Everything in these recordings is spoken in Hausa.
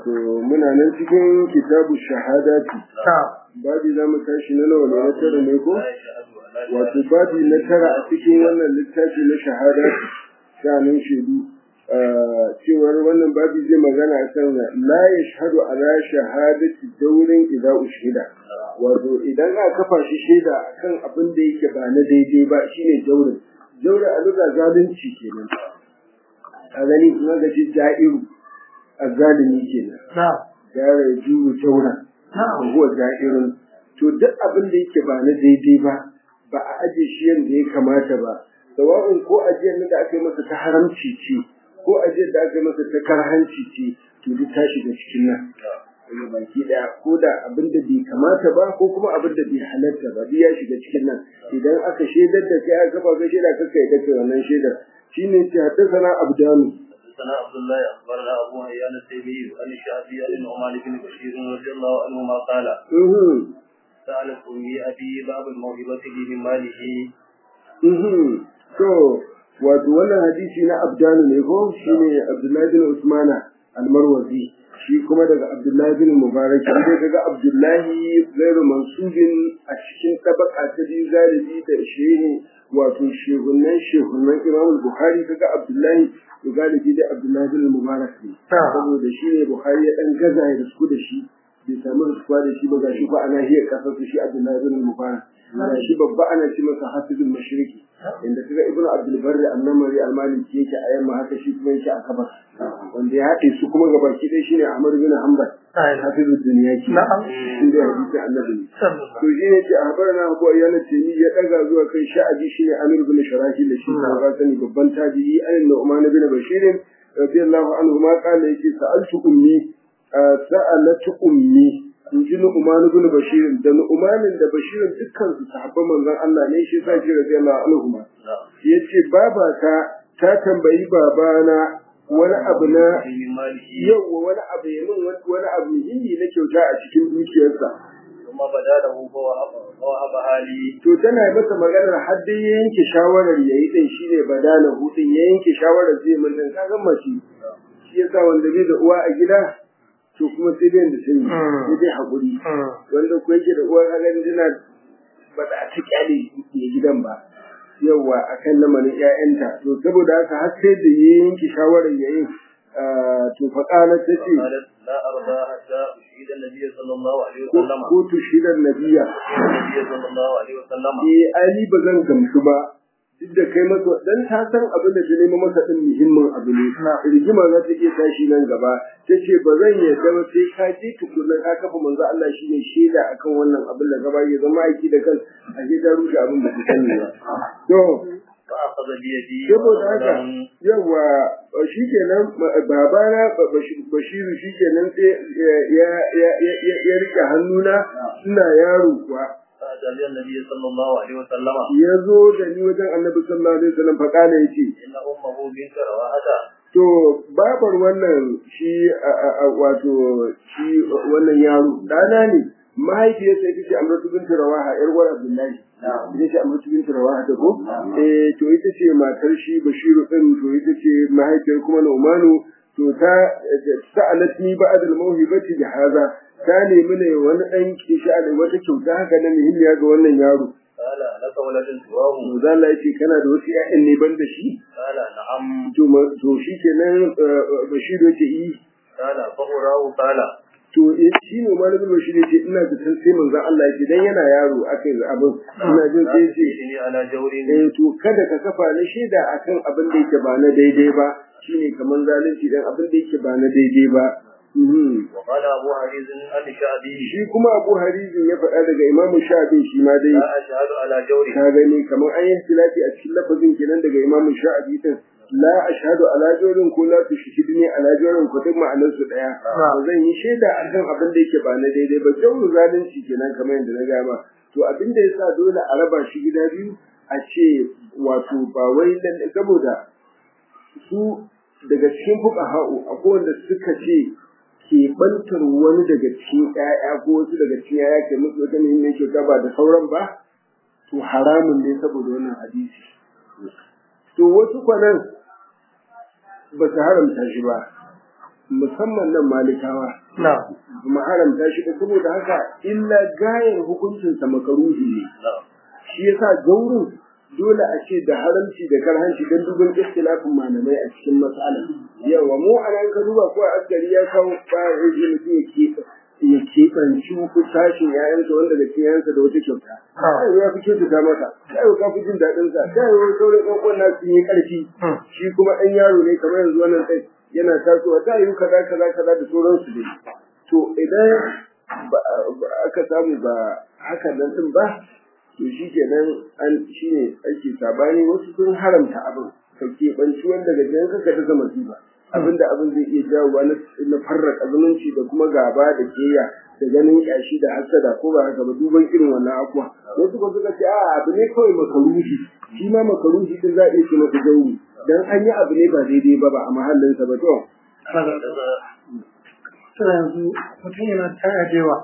wato muna nan cikin kitabu shahadati babi za mu tashi na nawa ne na tara ne ko wato babi na tara a cikin wannan littafi na shahadati shanin shaidu cewar wannan babi zai magana a kan la ya shahadu ala shahadati daurin idza ushhida wato idan aka kafa shi shaida akan abin da yake ba na daidai ba shine daurin daurin a duka zalunci kenan a gani kuma ga shi ja'iru azzalimi kenan gara ya juru jaura huwa ja'irun to duk abin da yake ba na daidai ba ba a aje shi yadda ya kamata ba sawa'un ko ajiyar da aka yi masa ta haramci ce ko ajiyar da aka yi masa ta karhanci ce to duk ta shiga cikin nan daga baki daya ko da abin da bai kamata ba ko kuma abin da bai halatta ba duk ya shiga cikin nan idan aka shaidar da kai aka kafa kai shaida kaka yadda kai wannan shaidar shine ce haddasa abdanu حدثنا عبد الله اخبرنا ابو هيان التيمي عن الشعبي عن النعمان بن بشير رضي الله عنهما قال سالت امي ابي باب الموهبه لي من ماله to wato wannan hadisi na abdanu ne ko shine abdullahi bin usmana almarwazi shi kuma daga abdullahi bin mubarak shi dai kaga abdullahi gairu mansubin a cikin tabaka ta biyu galibi da shehi wato shehunan shehunan imam bukhari kaga abdullahi to galibi da abdullahi bin mubarak ne saboda shi ne bukhari ya dan gaza ya risku da shi bai samu riskuwa da shi ba ga shi ba ana hiyar kasar shi abdullahi bin mubarak ga shi babba ana ce masa hafizul mashriqi inda kaga ibn abdul barri annamari almaliki yake a yamma haka shi kuma yake a kabar wanda ya haɗe su kuma ga baki ɗaya shine ahmad bin hanbal hafizul duniya ke inda hadisi annabi ne to shi ne ce a habarna abu ayyana temi ya ɗaga zuwa kai sha'abi shine amir bin sharahi da shi ka sani babban tabi'i an nu'man bin bashir radiyallahu anhu ma qala yake sa'altu ummi sa'alatu ummi in ji Nu'man ibn Bashir da Nu'man da Bashir dukkan su sahabban manzon Allah ne shi sa shi radiyallahu anhu yace baba ta ta tambayi babana wani abu na yawa wani abu ya min wani abu muhimmi na kyauta a cikin dukiyarsa kuma bada da hu wa haba hali to tana masa maganar har dai ya yanke shawarar yayi din shine badala hu din ya yanke shawarar zai mun din kaga mace shi yasa wanda bai da uwa a gida to kuma sai dai da sani sai dai haƙuri wanda ko yake da uwar hagan dina ba za ta kyale ya gidan ba yawa akan lamarin ƴaƴanta to saboda haka har sai da ya yanke shawarar yayin to fa qala ta ce la arda hatta ushida nabiy sallallahu alaihi wasallam ko tushida nabiya nabiy sallallahu alaihi wasallam eh ali ba zan gamsu ba duk da kai masa dan ta san abin da ta nemo masa din muhimmin abu ne rigima za ta iya tashi nan gaba ta ce ba zan yarda ba sai ka je tukunna ka kafa manzo Allah shine shaida akan wannan abin da gaba ya zama aiki da kan a je ta rushe abin da ta sani ba to fa akhadha bi yadi saboda haka yawa shikenan babana bashiru shikenan sai ya ya ya rike hannuna ina yaro kuwa فأتى النبي صلى الله عليه وسلم ya zo da ni wajen annabi sallallahu alaihi wasallam faƙala ya ce إن أمه بنت رواحة to babar wannan shi wato shi wannan yaro dana ne mahaifiyarsa ita ce amratu bintu rawaha yar uwar abdullahi ita ce amratu bintu rawaha da ko eh to ita ce matar shi bashiru din to ita ce mahaifiyar kuma Nu'manu to ta sa'alatni ba'd al-mawhibati bi hadha ta nemi ne wani ɗan kisha da wata kyauta haka na muhimmiya ga wannan yaro. قال لك ولد سواه Manzo Allah yake kana da wasu ƴaƴan ne ban da shi? قال نعم To ma- to shi kenan Bashir yake yi. قال فهراه قال To eh, shi ne malamin Bashir yake ina da san sai manzo Allah yake dan yana yaro akai abin. Ina jin sai yake إني على جور eh to kada ka kafa ni shaida akan abin da yake ba na daidai ba shine kaman zalunci dan abin da yake ba na daidai ba. Mhm. وقال أبو حريز عن شعبي Shi kuma Abu Harizin ya faɗa daga Imam Shafi shi ma dai لا أشهد على جور ka gani kamar an yi ikhtilafi a cikin lafazin kenan daga Imam Sha'abi din la ashhadu ala jawrin ko la tushhidni ala jawrin ko duk ma'anar su daya ba zan yi shaida akan abin da yake ba na daidai ba jawru zalunci kenan kamar yadda na gama to abin da yasa dole a raba shi gida biyu a ce wato ba wai dan saboda su daga cikin fuqaha'u akwai wanda suka ce keɓantar wani daga cikin ƴaƴa ko wasu daga cikin ƴaƴa ke musu wata muhimmiyar kyauta ba da sauran ba to haramun ne saboda wannan hadisi to wasu kwanan ba su haramta shi ba musamman nan malikawa kuma haramta shi ba saboda haka illa gayar hukuncinsa makaruhi ne shi yasa gaurin dole a ce da haramci da karhanci don dubin istilafin malamai a cikin matsala yawa mu a nan ka duba ko askari ya kawo ba ya ji mutum ya keɓe ya keɓanci sashin yayansa wanda da cikin yayansa da wata kyauta kai ya fi kyautata masa kai ka fi jin daɗin sa kai wani sauran ɗan uwan nasu yi ƙarfi shi kuma ɗan yaro ne kamar yanzu wannan ɗan yana tasowa da yi kaza kaza kaza da sauransu dai to idan aka samu ba haka nan ɗin ba to shi kenan an shi ne ake sabani wasu sun haramta abin ka keɓanci wanda ga jan kanka ta zama ba abinda abin zai iya jawowa na farraka zumunci da kuma gaba da keya da ganin yashi da hasada ko ba haka ba duban irin wannan akuwa wasu ba suka ce a abu ne kawai makaruhi shi ma makaruhi din za a iya ce masa gauri dan an yi abu ne ba daidai ba ba a mahallinsa ba to Tana yanzu mutum yana taya da yawa.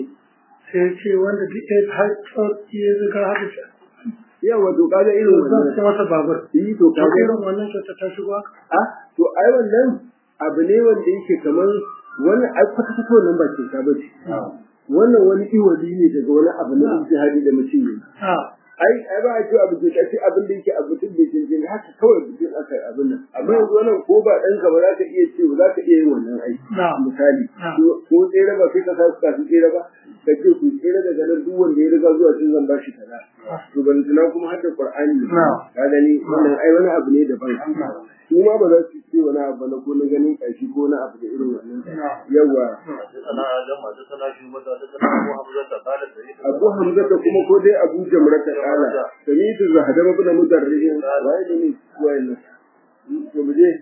sai ce wanda duk ya har tsarki ya zuga haka ce. Yawa to kaga irin Zan wannan. ce masa babur. Yi to To kaga irin wannan kyauta ta shigo haka. a to ai wannan abu ne wanda yake kamar wani ai kwata kwata wannan ba ce ta bace. Wannan wani iwali ne daga wani abu na ijtihadi da mutum ne. Ah, ai ai ba a ce abu ke kace abin da yake abu tun da jinjin haka kawai bikin aka yi abin nan amma yanzu wannan ko ba ɗanka ba za ka iya ce za ka iya yin wannan aiki na. misali Ah. ko ko tsere ba sai ka sa su kafin tsere ba ka ce ku tsere daga nan duk wanda ya riga zuwa cin zan bashi kaza to ban tuna kuma har da qur'ani ne Ah. ka gani wannan ai wani abu ne daban su ma ba za su ce wani abu na ko na ganin ƙashi ko na abu da irin wannan yawa حدثنا آدم حدثنا شعبة حدثنا أبو حمزة قال سمعت abu hamza da kuma ko dai abu jamrata kala samitu zahadama bin mudarrijin wai ne wayannan to mu je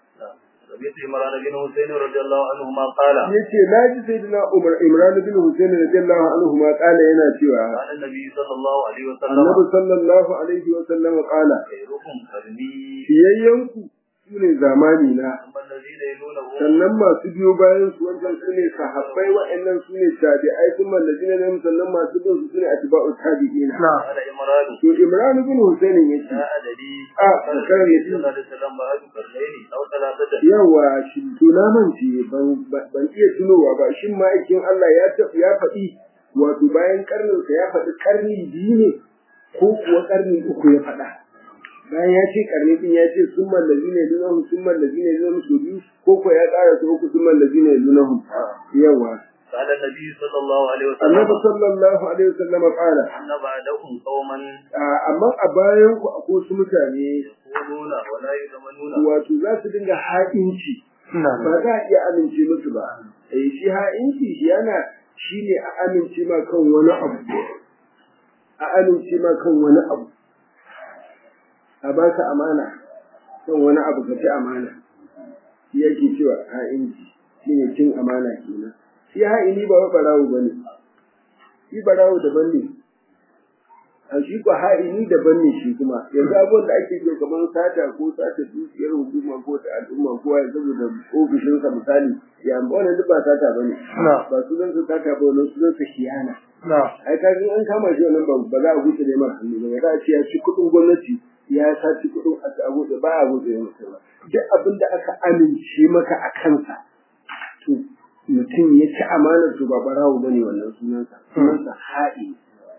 سمعت عمران بن حسين رضي الله عنهما قال yace naji sayyidina umar imran bin husain radiyallahu anhu ma kala yana cewa قال النبي صلى الله عليه وسلم annabi sallallahu alaihi wa sallam kala خيركم قرني fiyayyanku sune zamani na ثم الذين يلونهم sannan masu biyo bayan su wancan sune sahabbai wa'annan sune tabi'ai sun mallaji na nan sannan masu bin su sune atba'u tabi'ina Na. قال عمران to imran bin husain yace لا أدري آه، قال كان النبي يجي. صلى الله عليه وسلم بعد قرنين أو ثلاثة yawa shi tuna mance ban ban iya tunowa ba shin ma'aikin Allah ya tafi ya faɗi wato bayan karnin sa ya faɗi karni biyu ne ko kuwa karni uku ya faɗa bayan ya ce karni din ya ce sun mallazi ne dunahum sun mallazi ne dunahum su biyu ko ko ya ƙara su uku sun mallazi ne dunahum yawa قال النبي صلى الله عليه annabi وسلم sallallahu alaihi wasallam qala أن بعدكم قوما a- amma a bayan ku akwai wasu mutane يقولون ولا يؤمنون wato za su dinga ha'inci Na. ba za a iya amince musu ba eh shi ha'inci shi yana shine a amince ma kan wani abu a amince ma kan wani abu a ba ka amana kan wani abu ka ci amana shi yake cewa ha'inci shine cin amana kenan shi ha'ini ba wa barawo bane shi barawo daban ne a shi ko ha'ini daban ne shi kuma yanzu abubuwan da ake yi kamar sata ko sata dukiyar hukuma ko ta al'umma ko ya saboda ofishinsa misali ya wannan duk ba sata bane Na. ba su zan su sata ba wannan su zan su khiyana Na. ai ka an kama shi wannan ba ba za a guce ne mara hannu ba za a ce ya ci kuɗin gwamnati ya saci kuɗin a a guce ba a guce ne masa ba duk abin da aka amince maka a kansa to mutum ya ci amanar to ba barawo bane wannan sunansa sunansa ha'i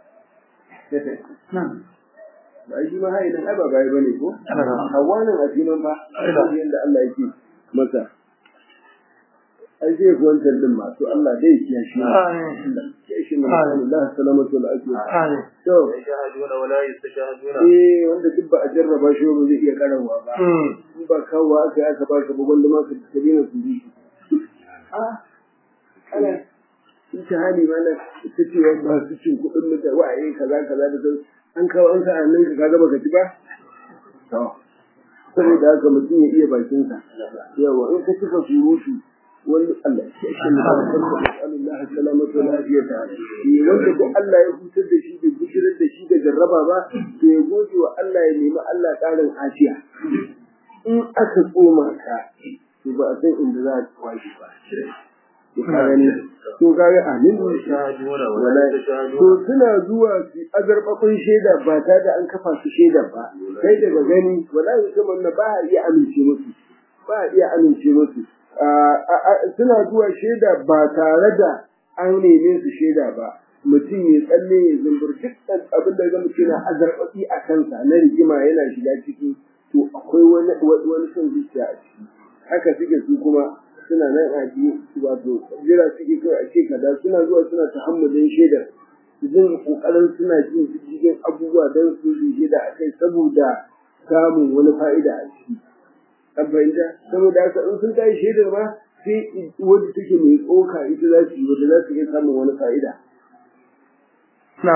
Na. ba shi ma ha'i dan ai ba bai bane ko hawanin aziman ba yanda Allah yake masa ai zai fi wancan din ma to Allah dai ya kiyaye shi Amin. kiyaye shi ne Allah salamatu wal afiya Amin. to يشاهدون ولا يستشاهدون eh wanda duk ba a jarraba shi ba zai iya karawa ba Mm. in ba kawo aka yi aka ba ka ba wanda ma ka ka dena su bi a ana in ta hali mana ta ce wa ba su cin kuɗin mutane wa eh kaza kaza da sauran an kawo an sa a nan ka kaga baka ci ba to saboda haka mutum ya iya bakinsa yawa in ka cika surutu wani Allah ya shi ne Allah salamatu wal afiyata eh wanda duk Allah ya hutar da shi da bishirar da shi da jarraba ba to ya gode wa Allah ya nemi Allah ƙarin afiya in aka tsoma ka to ba a san inda za a kwashi ba to ka gani to ka ga amin يشاهدون ولا wala to يستشاهدون suna zuwa su azarbakon shaida ba ta da an kafa su shaida ba kai daga gani wala ya kama na ba a iya amince musu ba a iya amince musu suna zuwa shaida ba tare da an neme su shaida ba mutum ya tsalle ya zumbur duk abin da ga mutum na azarbaɗi a kansa na rigima yana shiga ciki to akwai wani wani son zuciya a ciki haka suke su kuma suna nan a ji wato jira suke kawai a ce kaza suna zuwa suna tahammulin shaidar su dinga kokarin suna jin cikin abubuwa don su yi shaida a kai saboda samun wani fa'ida a ciki an fahimta saboda haka in sun kai shaidar ma sai wadda take mai tsoka ita za su yi wadda za su iya samun wani fa'ida. Na.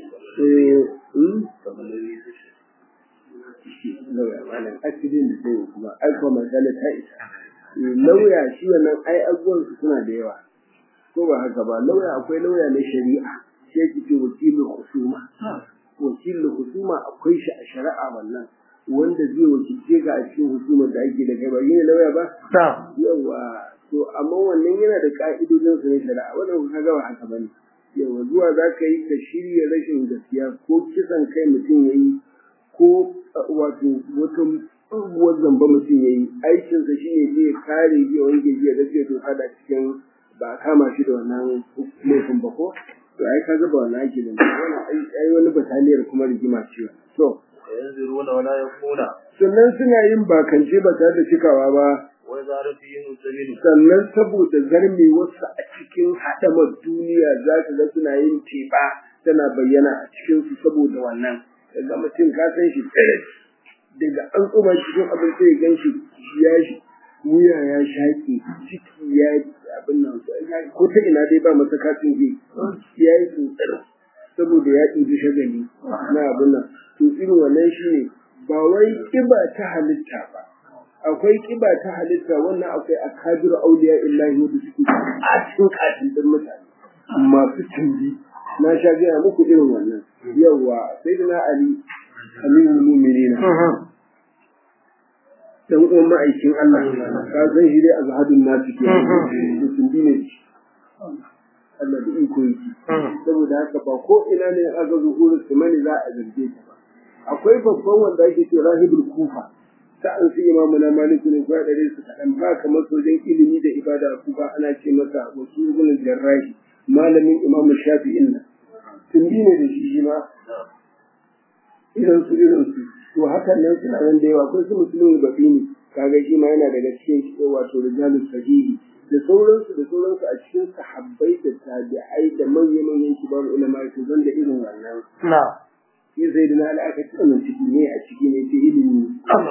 Lauya malam accident da sai kuma alfa masala ta isa. Lauya shi wannan ai abubuwan su suna da yawa. Ko ba haka ba lauya akwai lauya na shari'a shi yake ce wakilin husuma. Wakilin husuma akwai shi a shari'a wannan. wanda zai wakilce ka a cikin hukumar da ake da kai ba yi lauya ba? Yawa, to amma wannan yana da ka'idojin su na shari'a wannan ka ga ba haka bane. Yawa zuwa za ka yi ka shirya rashin gaskiya ko kisan kai mutum ya yi ko wato wata tsohuwar zamba mutum ya yi aikinsa shi ne zai kare zai wanke jiya gaskiya to kada cikin ba a kama shi da wannan laifin ba ko? To ai ka ga ba wannan ake da wannan ai wani bataliyar kuma rigima ce. To, yanzuruna wala yakuna sannan suna yin bakance ba tare da cikawa ba wa zarafihim sabilu sannan saboda zarme wasu a cikin haɗamar duniya za ka ga suna yin teɓa tana bayyana a cikin su saboda wannan daga mutum ka san shi tsirit daga an tsoma cikin abin sai gan shi ya shi wuya ya shaƙe ciki ya abin nan ko ta ina dai ba masa katin zai ya yi tsotsar saboda ya ɗibi shagali na abin nan to irin wannan shi ne ba wai ƙiba ta halitta ba akwai ƙiba ta halitta wannan akwai akabiru auliya illahi wanda suke a cikin katin din mutane masu tumbi na sha gaya muku irin wannan yawa sai da na ali amirul mu'minina dan uwan ma'aikin Allah ka san shi dai azhadun nasu ke da tumbi ne Allah da iko yake saboda haka ba ko ina ne aka zuhuru mani za a zarge ta ba akwai babban wanda ake ce rahibul kufa sa'an su imamu na maliku ne ko dare su kaɗan ba kamar sojan ilimi da ibada a kufa ana ce masa wasu ibn jarrahi malamin imamu shafi'in nan tumbi ne da shi shi ma irin su irin su to hakan nan suna nan da yawa akwai su musulmi bafi ne kaga shi ma yana daga cikin wato rijalus sahihi da sauransu da sauransu a cikin sahabbai da tabi'ai da manya-manyan kibar ulama su zan da irin wannan. Na. Shi sai da na aka ci wannan ciki ne a ciki ne ce ilimi.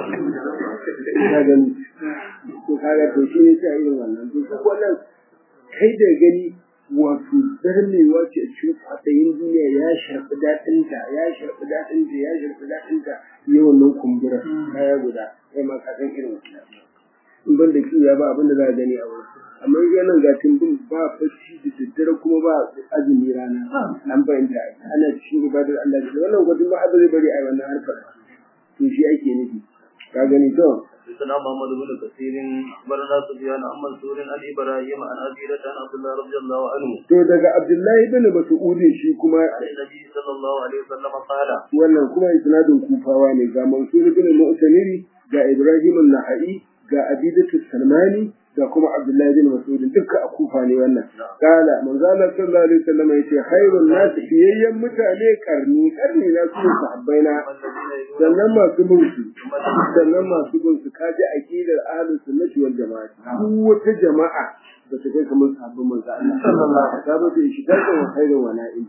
Ka gani. To kaga to shi ne sai irin wannan. To duk wannan kai da gani wato zarmewa ce a cikin kwaɗayin duniya ya sharfi daɗinta ya sharfi daɗinta ya sharfi daɗinta yawan nan kumbura kaya guda kai ma ka san irin wannan. in ban da kiyaye ba abin da za a gani a wurin amma yanan ga timbin ba bacci da daddare kuma ba azumi rana an fahimta ana cikin ibadar Allah da wannan gudun ma abin zai bari a wannan harkar to shi ake nufi ka gani to حدثنا محمد بن كثير اخبرنا سفيان عن منصور عن ابراهيم عن ابي عن عبد الله رضي الله عنه to daga Abdullahi bin Mas'ud shi kuma عن النبي صلى الله عليه وسلم قال wannan kuma isnadin kufawa ne ga Mansur bin Mu'tamiri ga Ibrahim an-Naha'i ga Abidatu Salmani ga kuma Abdullahi bin Mas'ud duka a kufa ne wannan kala manzo Allah sallallahu alaihi wasallam yace khairun nas fiyayyan mutane karni karni na su sahabbaina sannan masu bin su sannan masu bin su kaji aqidar ahlus sunnati wal jamaa duk wata jama'a da ta kai kamar sahabban manzo Allah sallallahu alaihi wasallam ta shi ta wa khairun wa na'im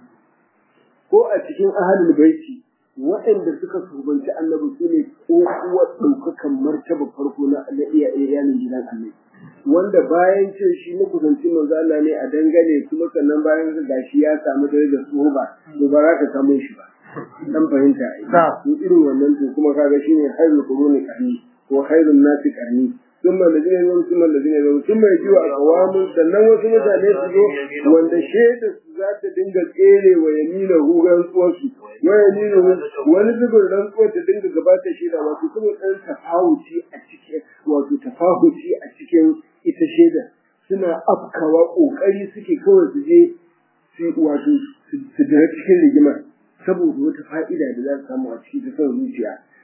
ko a cikin ahlul baiti waɗanda suka shugabanci annabi su ne kuwa ɗaukakan martaba farko na iyalin gidan annabi wanda bayan ce shi na kusanci manzo Allah ne a dangane kuma sannan bayan ga gashi ya samu darajar tsoba to ba za ka samu shi ba dan fahimta ai in irin wannan to kuma kaga shine hayrul quruni qarni ko hayrun nasi qarni ثم الذين يلون ثم الذين يلون ثم يجوا أقوام sannan wasu mutane su zo wanda shaida su za ta dinga tsere wa yamina hu rantsuwarsu wa yamina wani zubin rantsuwar ta dinga gabata shaida wato kuma ɗan tafawuci a cikin wato tafahuci a cikin ita shaida suna afkawa ƙoƙari suke kawai su je su wato su dira cikin rigimar saboda wata fa'ida da za su samu a cikin ta son zuciya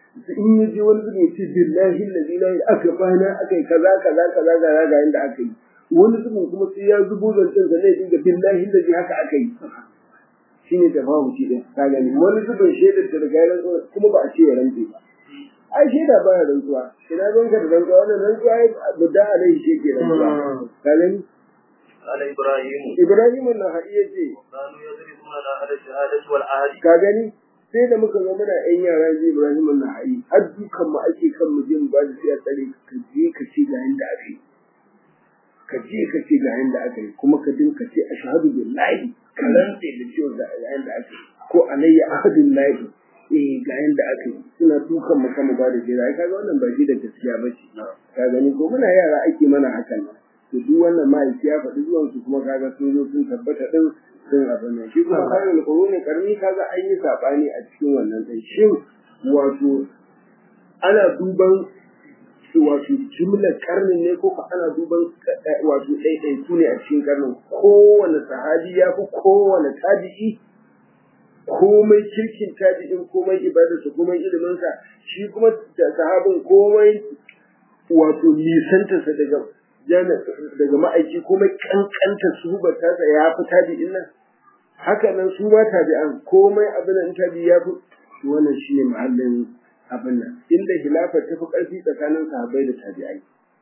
in ya je wani zubin ce billahi allazi la aka bana aka yi kaza kaza kaza kaza ga yanda aka yi wani zubin kuma sai ya zubo zancen sa ne dinga billahi allazi haka aka yi shine tafawuci din ka gani wani zubin shaidar ta riga ya kuma ba a ce ya rantse ba ai shaida ba ya rantsuwa ina zan ka da rantsuwa wannan rantsuwa ya budda alaihi shi ke rantsuwa ka gani قال إبراهيم Ibrahim na haɗiya ce كانوا يضربون على الشهادة والعهد ka gani sai da muka zo muna yan yara zai Ibrahim na haɗi har dukan mu ake kan mu je mu ba da sai a tsare ka je ka ce ga yanda aka yi ka je ka ce ga yanda aka yi kuma ka dinka ce ashhadu billahi ka rantse da cewa ga yanda aka yi ko alayya ahadun lahi eh ga yanda aka yi suna dukan mu kan mu ba da jira kaga wannan ba shi da gaskiya ba ce ka gani ko muna yara ake mana hakan nan to duk wannan ma'aiki ya faɗi zuwan su kuma kaga sun zo sun tabbata din sun abin nan shi kuma khairul quruni karni kaga an yi sabani a cikin wannan din shin wato ana duban wato jumlar karnin ne ko ana duban wato ɗaiɗaiku ne a cikin karnin kowane sahabi ya fi kowane tabi'i komai kirkin tabi'in komai ibadarsa komai iliminsa shi kuma sahabin komai wato nisantarsa daga daga ma'aiki komai kankanta su ba ta ya fi tabi'in nan haka nan su ma tabi'an komai abin nan tabi ya fi wannan shi ne mahallin abin nan inda hilafar ta fi ƙarfi tsakanin sahabbai da tabi'ai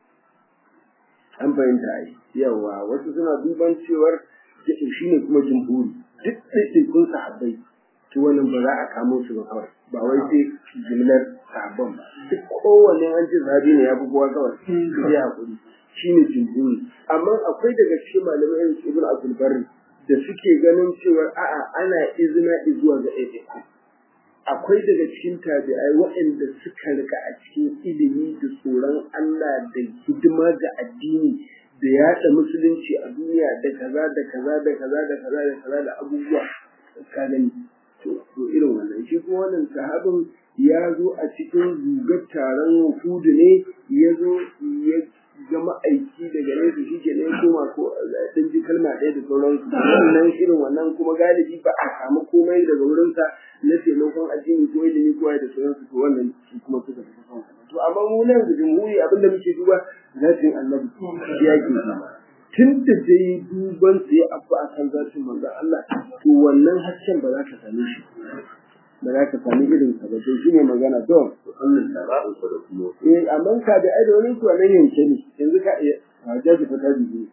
an fahimta ai yawa wasu suna duban cewar shi ne kuma jumhuri duk ɗaiɗaikun sahabbai to wannan ba za a kamo su ba kawai ba wai sai jimlar sahabban ba duk kowanne an ce sahabi ne ya fi kowa kawai su yi haƙuri shi ne jumhuri amma akwai daga cikin malamai irin ibn abdul barri da suke ganin cewa a'a ana izina zuwa ga ɗaiɗaiku akwai daga cikin tabi'ai waɗanda suka rika a cikin ilimi da tsoron Allah da hidima ga addini da yaɗa musulunci a duniya da kaza da kaza da kaza da kaza da kaza da abubuwa ka gani to irin wannan shi kuma wannan sahabin ya zo a cikin gugar taron hudu ne ya zo ya ga ma'aiki daga nesa shi ke nan koma ko ɗan ji kalma ɗaya da sauransu wannan irin wannan kuma galibi ba a samu komai daga wurinsa na taimakon addini ko ilimi ko da sauransu to wannan shi kuma suka fi son to amma mu nan da jumhuri abin da muke duba zatin annabi ya ke tun da dai duban sai abu a kan zatin manzon Allah to wannan hasken ba za ka same shi ba za ka sami irin sa ba sai shine magana to eh amma ka da ai da wani to nan yanke ne yanzu ka iya jaji fa ta biyu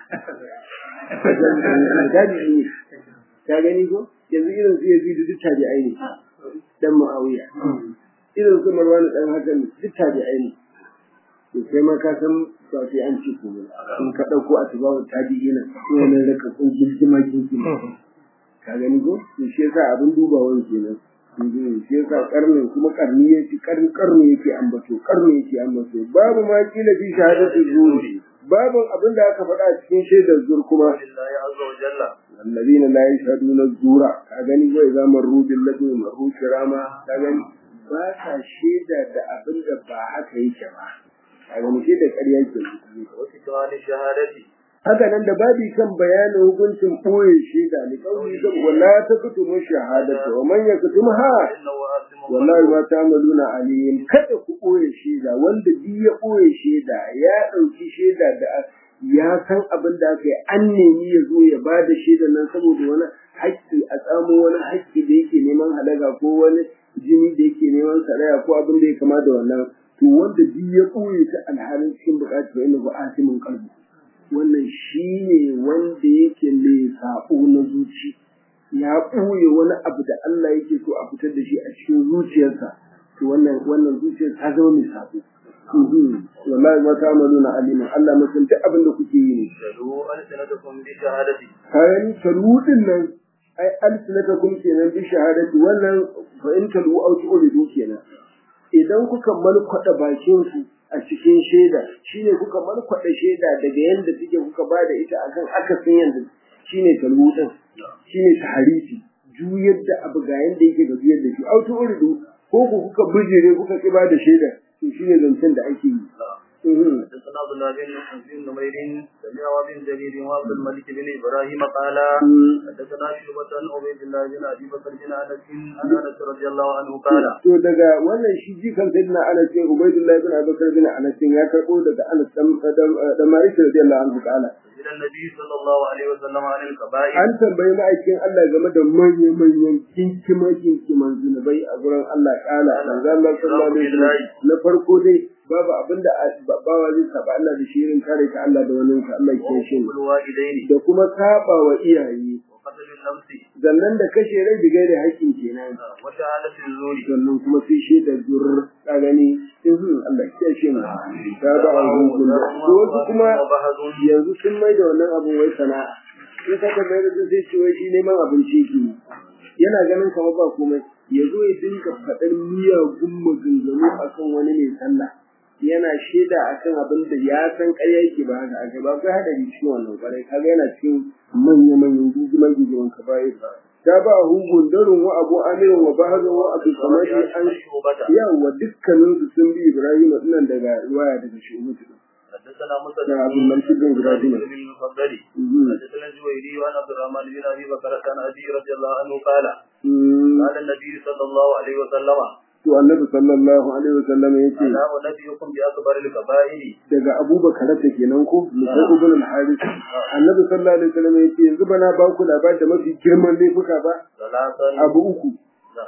jaji ne ka gani ko yanzu irin su yazi duk tabi'ai ne dan muawiya irin su marwan dan hakan duk tabi'ai ne to sai ma ka san ba sai an ci ko in ka dauko a tabawu tabi'ina ko wannan raka kun kirkima kirkima ka gani ko to shi yasa abin dubawan kenan shi yasa karnin kuma karni yake karni karni yake ambato karni yake ambato babu ma kila fi shahadatu zuri babu abin da aka faɗa cikin shaidar zur kuma lillahi azza wa jalla alladhina la yashhaduna zura ka gani wai zaman rubin ladu maru kirama ka gani ba sa shaida da abin da ba haka yake ba ka gani shaidar ƙarya ke wasu tawani shahadati haka nan da babi kan bayanin hukuncin ɓoye shaida ne kawai kan wala ta kutumu shahadata wa man yaktumha innahu asimun wallahi ma ta'maluna alim kada ku ɓoye shaida wanda bi ya ɓoye shaida ya ɗauki shaida da ya san abin da aka yi an nemi ya zo ya ba da shaida nan saboda wani haƙƙi a tsamo wani haƙƙi da yake neman halaga ko wani jini da yake neman saraya ko abin da ya kama da wannan to wanda bi ya ɓoye ta alhalin cikin buƙatar inda ba asimin kalbi wannan shi ne wanda yake mai saɓo na zuci ya ɓoye wani abu da Allah yake so a fitar da shi a cikin zuciyarsa to wannan wannan zuciyar ta zama mai saɓo wallahi ma ta amalu na alimin Allah mutum duk abin da kuke yi ne shalu alsinatakum bi shahadati kayan taludin nan ai alsinatakum kenan bi shahadati wannan fa in talu au tu'ridu kenan idan kuka malkwada bakin ku a cikin shaida shine kuka malkwada shaida daga yanda take kuka bada ita akan akasin yanda shine taludin shine taharifi juyar da abu ga yanda yake ga juyar da shi au tu'ridu ko ku kuka bijire kuka ki bada shaida to shine zancen da ake yi حدثنا عبد الله بن بن نمير سمع وابن جرير وعبد الملك بن ابراهيم قال حدثنا شعبة عن عبيد الله بن ابي بكر بن انس عن انس رضي الله عنه قال to daga wannan shi jikan sayyidina Anas bin Ubaydullah bin Abubakar bin Anas ya karbo daga Anas dan da Malik radiyallahu anhu ta'ala إلى النبي صلى الله عليه وسلم عن الكبائر an tambayi ma'aikin Allah game da manyan manyan kinkima kinkiman zunubai a gurin Allah kala manzo Allah sallallahu alaihi wasallam na farko dai babu abinda bawa zai saba Allah da shirin kare ka Allah da wani ka Allah ya shi والوالدين da kuma saba wa iyaye وقتل النفس sannan da kashe rai bigai da haƙƙin kenan وشهادة الزور sannan kuma sai shi da zur ka gani ihun Allah ya shi mu ta ba a hukun da to wasu kuma وبهز yanzu sun mai da wannan abun wai sana'a in ka tambaye da sai ce wai shi neman abinci ke yi. yana ganin kamar ba komai ya zo ya dinga faɗar miyagun maganganu akan wani mai sallah yana shaida akan abin da ya san ƙarya yake ba haka aka ba kai hadari cikin wannan ƙwarai kaga yana cikin manya manyan guguman guguman ka baya ta ba hungun darin wa abu amirin wa bahazan wa abu samari an شعبة yawa dukkaninsu sun bi ibrahim nan daga ruwaya daga shuhudu حدثنا موسى da abin mulki bin ibrahim بن المفضل Mhm. حدثنا الجويري وعن عبد الرحمن بن ابي بكر عن ابي رضي الله عنه قال Mm. قال النبي صلى الله عليه وسلم to annabi sallallahu alaihi wasallam yace الا انبئكم باكبر الكبائر daga abubakar ta kenan ko musa ibn al-haris annabi sallallahu alaihi wasallam yace yanzu bana ba ku labari da mafi girman laifuka ba ثلاثا abu uku نعم.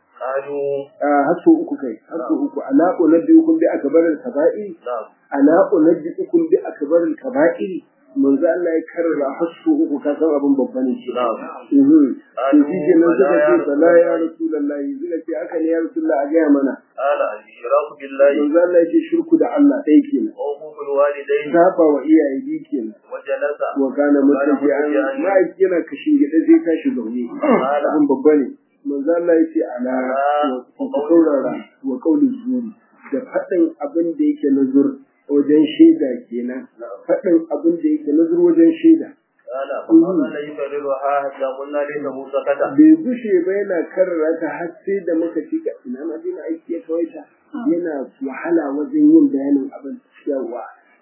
قالوا a hasso uku kai hasso uku ala unabbiukum bi akbar al-kaba'ir نعم ala unabbiukum bi akbar al-kaba'ir manzo Allah ya karra hasso uku ka san abin babba ne shi نعم mhm to shi ke nan suka ce Bala ya sala ya rasulullahi suka ce haka ne ya rasulullahi a gaya mana قال الاشراك بالله manzo Allah ya ce shirku da Allah ɗaya kenan وحقوق الوالدين saba wa iyaye biyu kenan وجلس wa kana mutaki an ma'aiki yana kashin gida zai tashi zaune abin babba ne manzo Allah ya ce ala wa ku saurara wa qaulul zuri da faɗin abin da yake na zur wajen shaida kenan faɗin abin da yake na zur wajen shaida قال فقال يكررها حتى قلنا ليته سكت bai gushe ba yana karrara ta har sai da muka ci ka ina ma dina aiki ya kawaita yana wahala wajen yin bayanin abin yawa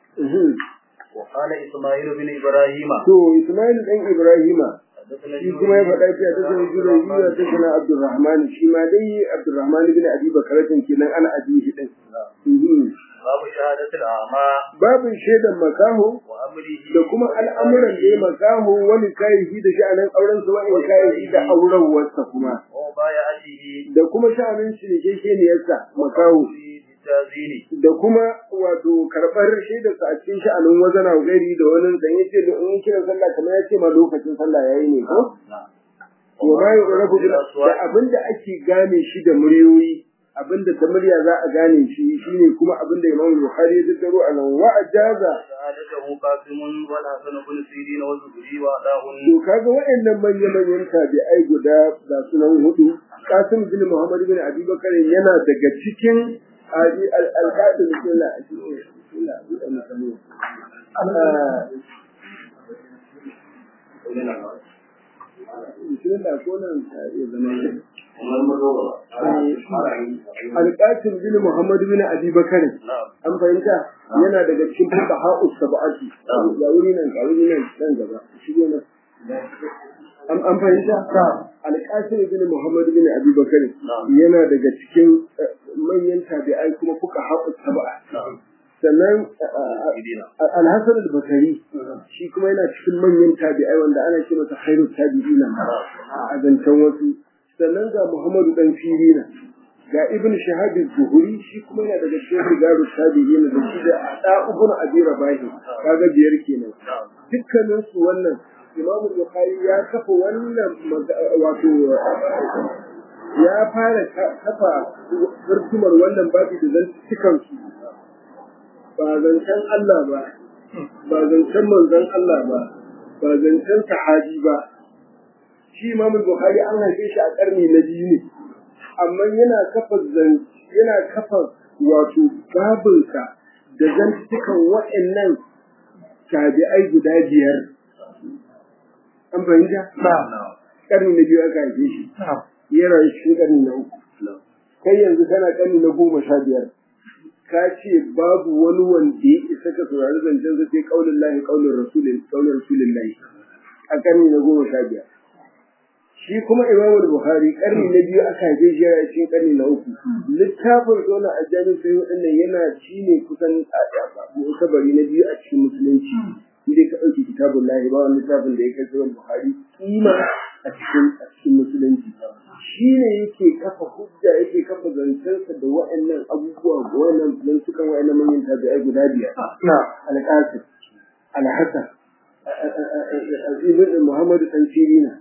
وقال اسماعيل بن ابراهيم to Ismail dan Ibrahima حدثنا shi kuma ya faɗa cewa ta sanar da Rabiya ta sanar Abdurrahman shi ma dai Abdurrahman bin Abi Bakar kenan ana abihi din باب شهادة الأعمى babin shaidan makaho وأمره da kuma al'amuran da ya makaho wani kayayyaki da sha'anin auren sa wani kayayyaki da aurenwarsa kuma ومبايعته da kuma sha'anin shirkekeniyarsa makaho في التأذين da kuma wato karɓar shaidarsa a cikin sha'anin wazana gari da wani zan yace da in kiran sallah kamar ya ce ma lokacin sallah yayi ne ko نعم wa ma yu'rafu bil da abinda ake gane shi da muryoyi abinda ta murya za a gane shi shine kuma abinda Imam Bukhari ya tattaro a nan wa ajaza شهادته قاسم والحسن بن سيرين والزهري وأداه to kaga waɗannan manyan manyan tabi'ai guda ga sunan hudu Qasim bin Muhammad bin Abi Bakar yana daga cikin al-qadim sunna sunna da mutane Bismillah ko nan ya zama Alƙasim bin Muhammad bin Abi Bakar نعم an fahimta yana daga cikin fuqaha us-sab'ati ga wuri nan ga wuri nan nan gaba shigo nan an an fahimta Alƙasim bin Muhammad bin Abi Bakar yana daga cikin eh, manyan tabi'ai kuma fuqaha us-sab'a sannan Al-Hasan al-Bakari shi kuma yana cikin manyan tabi'ai wanda ana ce masa khairut tabi'ina a zancen wasu sannan ga Muhammadu dan Sirina ga Ibn Shahab az-Zuhri shi kuma yana daga cikin rigaru tabi'in da shi da Ada ibn Abi Rabah kaga biyar kenan dukkanin su wannan Imam Bukhari ya kafa wannan maga- wato ya fara ka- kafa furtumar wannan babi da zantukan su ba zancen Allah ba ba zancen manzon Allah ba ba zancen sahabi ba shi Imam Bukhari an haife shi a karni na biyu ne amma yana kafa zan yana kafa wato babinsa da zantukan waɗannan tabi'ai guda biyar an fahimta karni na biyu aka haife shi ya rayu cikin karni na uku kai yanzu kana karni na goma sha biyar ka ce babu wani wanda ya isa ka saurari zancen sa sai kaulin lahi kaulin rasulin kaulin rasulin lahi a karni na goma sha biyar shi kuma imam bukhari karni na biyu aka haife shi yana cikin karni na uku littafin zona a jami'in sai waɗannan yana ci ne kusan kabari na biyu a cikin musulunci inda ka ɗauki kitabun lahi ba wani littafin da ya kai sahih bukhari kima a cikin a cikin musulunci shi ne yake kafa hujja yake kafa zancensa da wa'annan abubuwa ga wa'annan zantukan wa'annan manyan tabi'ai guda biyar al-qasim al-hasan ibn muhammad dan sirina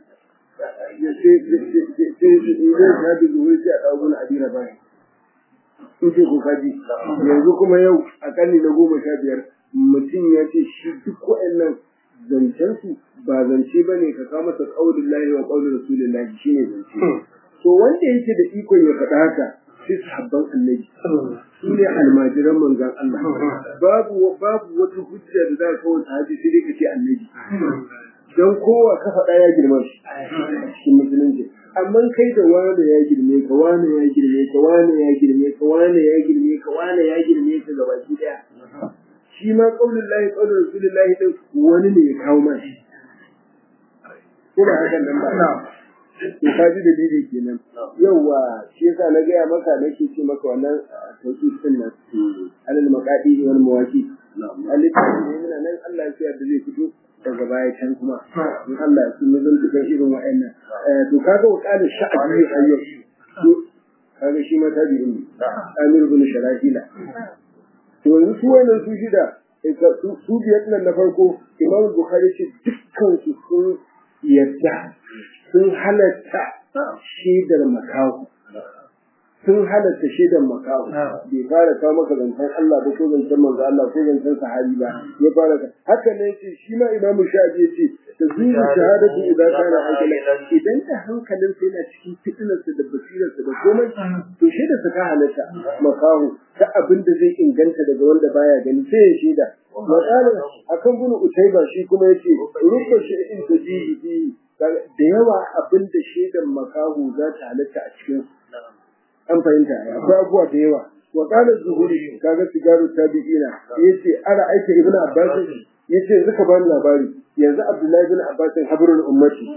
zai shaɗi zuwa sai a ɗago na adira bayan in ce ko kaji yanzu kuma yau a ƙarni na goma sha biyar mutum ya ce shi duk wa'annan zancensu ba zance ba ne ka kama ta ƙaunin lahi wa ƙaunin rasulun lahi shi ne zance to wanda yake da ikon ya faɗa haka sai sahabban annabi su ne almajiran manzon Allah babu babu wata hujja da za ka kawo sahabi sai dai ka ce annabi don kowa ka faɗa ya girma shi a cikin musulunci amma kai da wane ya girme ka wane ya girme ka wane ya girme ka wane ya girme ka wane ya girme ka gabaki daya shi ma qaulul lahi qaulur rasulillahi din wani ne ya kawo ma shi ko ba hakan nan ba to ka ji dalili kenan yawa shi yasa na gaya maka nake ce maka wannan tauhid din nan alal maqadi wal mawaqi alittafi ne muna nan Allah ya da zai fito daga baya can kuma in Allah ya sun zan tuka irin wa'annan to kaga wa kana sha'abi ayyau to kaga shi ma tabi'in ne Amir ibn Sharahila to yanzu su wannan su shida su biyar nan na farko Imam Bukhari ce dukkan su sun yadda sun halatta shaidar makahu sun halatta shaidar makahu bai fara kawo maka zancen Allah ba ko zancen manzo Allah ko zancen sahabi ba ya fara ka haka ne ce shi ma imamu shafi ya ce ta zuwa shahadatu idan kana hankali idan da hankalin sa yana cikin fitinarsa da basirarsa da komai to shaidar sa ka halatta makahu ta abin da zai inganta daga wanda baya gani sai ya shaida misalin akan bunu utaiba shi kuma yace rubba shi'in tajibi da yawa abin da shaidan makahu za ta halatta a cikin an fahimta akwai abubuwa da yawa wa qala zuhuri kaga sigaru tabi'ina yace ara aika ibnu abbas yace yanzu ka bani labari yanzu abdullahi ibn abbas habrul ummati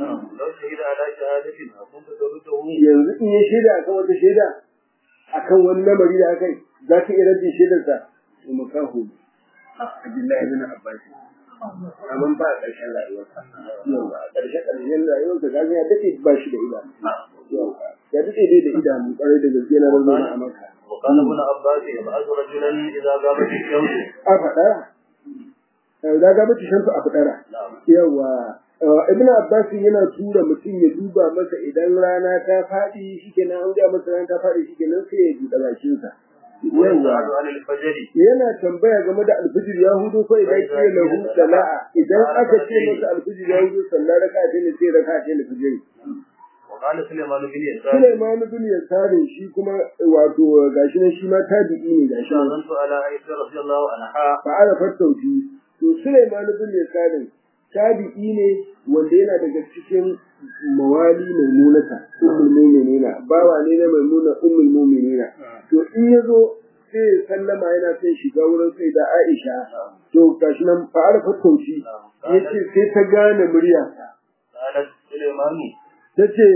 yanzu in ya shaida akan wata shaida akan wani lamari da akai za ka iya rajin shaidarsa to makahu abdullahi ibn abbas amma ba a ƙarshen rayuwarsa yawa a ƙarshen ƙarshen rayuwarsa ga ya dace ba shi da idanu yawa ya dace dai da idanu ƙwarai da gaske na razo a maka وقال ابن عباس يبعث رجلا اذا غابت الشمس a faɗa da ga mace shamsu a fadara yawa ibn abbas yana tura mutum ya duba masa idan rana ta faɗi shikenan an ga masa rana ta faɗi shikenan sai ya buɗe bakinsa yana tambaya game da alfijir ya hudu ko idan ke lahu sana'a idan aka ce masa alfijir ya hudu sannan raka ta ne sai raka ta ne fijir وقال سليمان بن يسار Sulaiman bin Yasarin shi kuma wato gashi nan shi ma tabi'i ne gashi nan شاهدت على عائشة رضي الله عنها fa ara fattauti to Sulaiman bin Yasarin tabi'i ne wanda yana daga cikin mawali maimunata ummul mu'minina bawa ne na maimuna ummul mu'minina to in yazo sai ya sallama yana son shiga wurin sai da Aisha to gashi nan fa ara fattauti yace sai ta gane murya قالت سليمان tace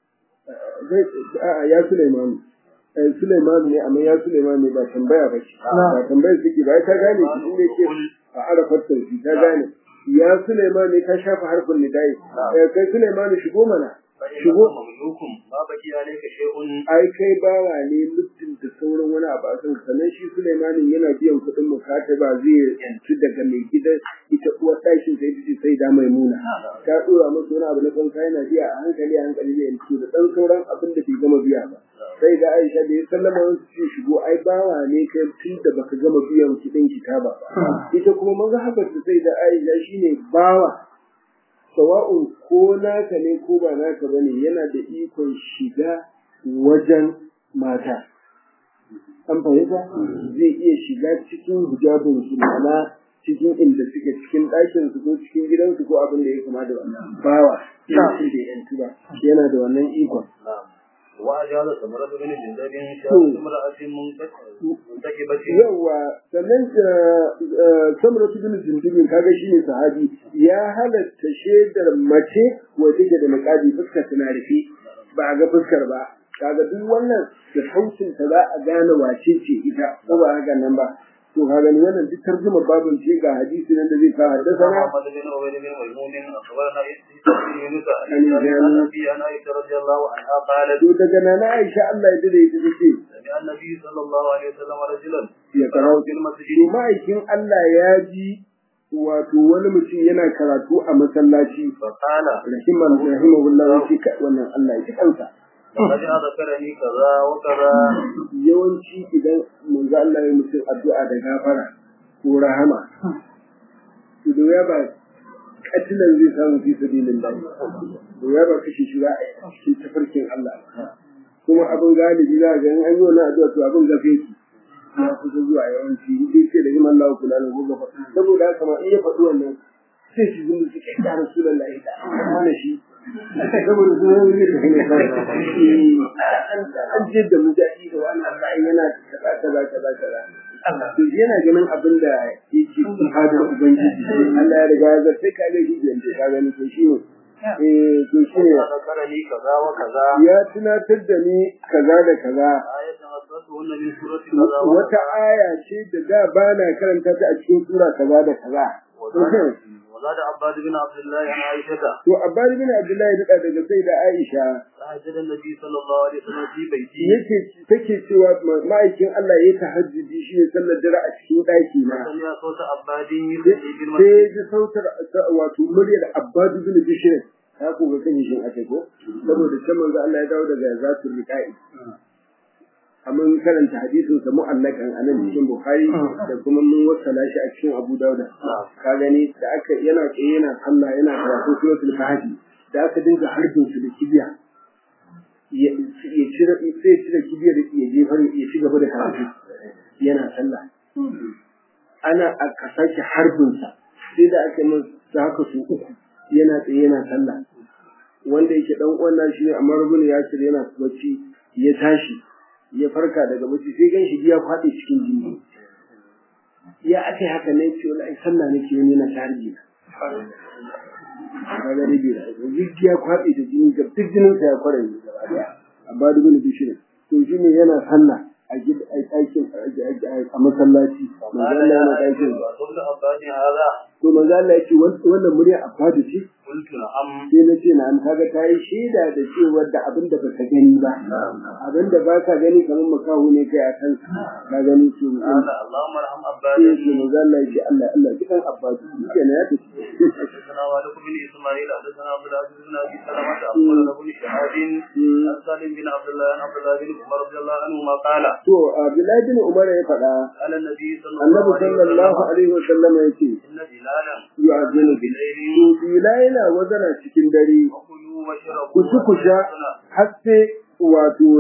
a'a ya Sulaiman eh Sulaiman ne amma ya Sulaiman ne ba tambaya ba ce ba tambaya suke ba ta gane shi ne ke a arafar tausi ta gane ya Sulaiman ne ka shafa harfin nidai eh kai Sulaiman shigo mana فإنه مملوك ما بقي عليك شيء ai kai bawa ne mutum da sauran wani abu a kan sannan shi Sulaimanin yana biyan kuɗin mukataba zai yanci daga mai gidan ita uwar ɗakin sai ta ce sai da maimuna ta ɗora masa wani abu na kanka yana biya a hankali a hankali zai yanci da ɗan sauran abin da bai gama biya ba sai da Aisha da ya sallama wasu ce shigo ai bawa ne kai tun da baka gama biyan kuɗin kitaba ba ita kuma maza haka sai da Aisha shine bawa sawa'un ko naka ne ko ba naka bane yana da ikon shiga wajen mata an fahimta zai iya shiga cikin hijabin su ma'ana cikin inda suke cikin ɗakin su ko cikin gidansu ko abin da ya kama da wannan bawa cikin da yantu ba yana da wannan ikon وأجاز ثمرة بن جندب شهادة امرأة منتكبة yawa sannan samar su bin jindibin kaga shi ne sahabi ya halatta shaidar mace wadda ke da niqabi fuskar tana rufe ba a ga fuskar ba kaga duk wannan da sautin ta za a gane wace ce ita ko ba haka nan ba to kaga ni wannan duk tarjuma babun ce ga hadisi nan da zai ka haddasa محمد بن عبيد بن ميمون أخبرنا يونس عن أبي عن عائشة رضي الله عنها قالت to daga nana Aisha Allah ya dade ita take سمع النبي صلى الله عليه وسلم رجلا ya karau في المسجد to ma'aikin Allah ya ji wato wani mutum yana karatu a masallaci فقال rahiman rahimahullah shi ka wannan Allah ya ji kansa لقد ذكرني كذا وكذا yawanci idan manzo Allah ya mutum addu'a da gafara ko rahama to da ya ba katilan zai samu fi sabilillah to ya ba kashi shi za a yi a cikin tafarkin Allah kuma abin galibi za ga in an yi wannan addu'a to abin gafe ki ya kusa zuwa yawanci in dai ce da himan Allah kula da gobe saboda haka ma in ya faɗi wannan sai shi zungu su kai da rasulullahi da mana shi saboda su zama ne ta hanyar kawai an je da mujahidi da wani Allah yana kaza kaza kaza kaza to yana ganin abin da yake cikin hadar ubangiji Allah ya riga ya zartai ka ga shi da ka gani to shi ne eh to shi ne ذكرني كذا وكذا ya tunatar da ni kaza da kaza آية أصلتهن من سورة كذا wata aya ce da da ba na karanta ta a cikin sura kaza da kaza وزاد وزاد عباد بن عبد الله عن عائشة to abbas bin abdullahi da daga sai da aisha فهجد النبي صلى الله عليه وسلم في بيته yake take cewa ma'aikin Allah ya tahajjudi shi ne sallar dare a cikin daki na سمع صوت عباد يصلي sai بالمسجد ji sautar wato muryar abbas bin bishr ta ko ga kan shin ake ko saboda can manzo Allah ya dawo daga zatul riqai amma karanta hadisin sa mu'allakan anan cikin bukhari da kuma mun wasala shi a cikin abu dauda ka gani da aka yana tsaye yana sallah yana karatu suratul kahfi da aka dinga harbin su da kibiya ya ya cire sai cire kibiyar ya jefar ya ci gaba da karatu yana sallah ana aka sake harbin sa sai da aka min da haka su uku yana tsaye yana sallah wanda yake dan uwan shi ne amma rubun ya cire yana bacci ya tashi ya farka daga bacci sai gan shi ya faɗi cikin jini ya ake haka ne ce wallahi sallah nake yi na tarihi kaga rabi da duk ya kwaɗe da jini ga duk jinin sa ya kware ne gaba daya amma duk ne bishirin to shi ne yana sallah a gid a ɗakin a masallaci manzo Allah yana ɗakin وصوت عباد هذا to manzo Allah ya ce wannan murya a fadi ce قلت نعم sai na ce na an kaga ta yi shaida da cewa da abin da baka gani ba abin da ba ka gani kamar makahu ne kai a kan ka gani su قال اللهم ارحم عباد sai ce manzo Allah ya ce Allah Allah dukan abbas yake na ya tafi حدثنا والد بن اسماعيل حدثنا عبد العزيز بن ابي سلمه اخبرنا بن شهاب عن سالم بن عبد الله عن عبد الله بن عمر رضي الله عنهما قال to Abdullahi bin Umar ya faɗa قال النبي صلى Annabi الله عليه sallallahu وسلم alaihi wa sallam ya ce ان بلالا yu'azinu bil بالليل to bila yana wazana cikin dare وكلوا واشربوا ku ci ku sha har sai wato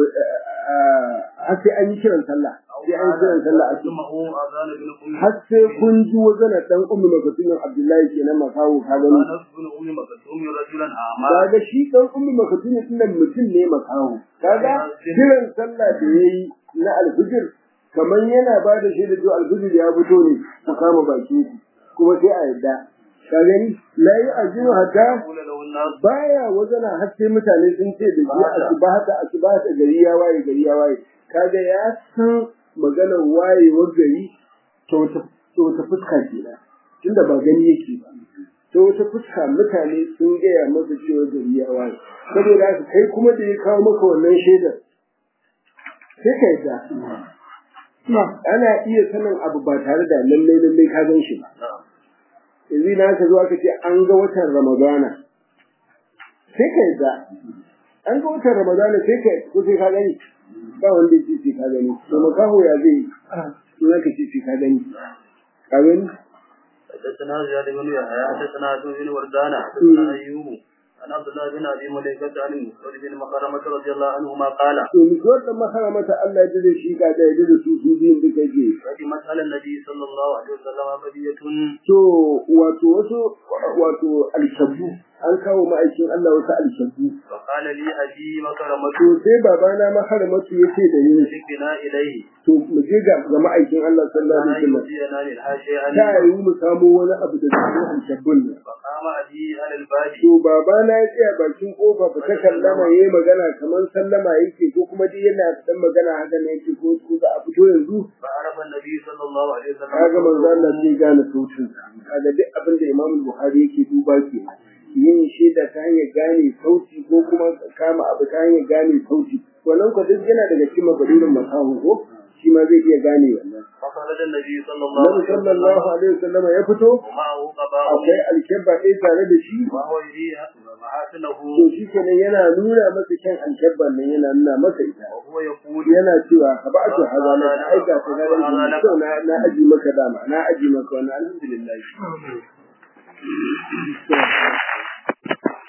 har sai an yi kiran sallah sai an yi kiran sallah a cikin اسمعوا اذان بن ام har sai kun ji wazana dan ummu makatumin Abdullahi kenan makawo ka gani انس بن ام مكتوم رجلا اعمى kaga shi dan ummu makatumin dinnan mutum ne makawo kaga kiran sallah da yayi na alfijir kamar yana ba da shi da to alfijir ya fito ne ku kama baki kuma sai a yadda ka gani la yi ajinu hatta قول له الناس baya wazana har sai mutane sun ce da shi asibata asibata gari ya waye gari ya waye kaga ya san maganar wayewar gari ta wata ta wata fuska kenan tunda ba gani yake ba ta wata fuska mutane sun gaya masa cewa gari ya waye saboda haka kai kuma da ya kawo maka wannan shaidar sai ka yadda ana iya sanin abu ba tare da lallai lallai ka gan shi ba yanzu na ka zo aka ce an ga watan ramadana sai ka yadda an ga watan ramadana sai ka ko sai ka gani ba wanda ya ce sai ka gani to makaho ya zai yi in aka ce sai ka gani ka gani حدثنا زياد بن يحيى حدثنا عبد بن وردان حدثنا ايوب عن عبد الله بن ابي مليكه عن المسعود بن مخرمه رضي الله عنهما قال to ni ko da maharamata Allah ya da shi ga da ya da su su biyun duka ke قدمت على النبي صلى الله عليه وسلم بدية to wato wasu wato alshabu an kawo ma'aikin Allah wasu alshabu فقال لي ابي مكرمه to sai babana maharamatu yace da ni بنا اليه to mu je ga ga ma'aikin Allah sallallahu لا alaihi wasallam يؤذينا منها شيئا ta yi mu samu wani abu da cikin alshabun nan فقام ابي على الباب to babana ya tsaya bakin kofa ba ta kallama yayi magana kamar sallama yake ko kuma dai yana dan magana haka ne yake ko ko za a fito yanzu فعرف النبي صلى الله عليه وسلم kaga manzo Allah zai gane sautin sa kaga duk abin da Imam Buhari yake duba ke yin shaida ta hanyar gane sauti ko kuma kama abu ta hanyar gane sauti wannan ko duk yana daga cikin mabadurin masahu ko shi ma zai iya gane wannan فخرج النبي صلى الله Nabi عليه sallallahu وسلم alaihi wasallam ya fito ومعه قباء akwai alkebba ɗaya tare da shi وهو يريها محاسنه to shi kenan yana nuna masa kyan alkebban nan yana nuna masa ita وهو يقول yana cewa ka ba ta haza na aika ta na rage kyau na na aji maka dama na aji maka wannan alhamdulillah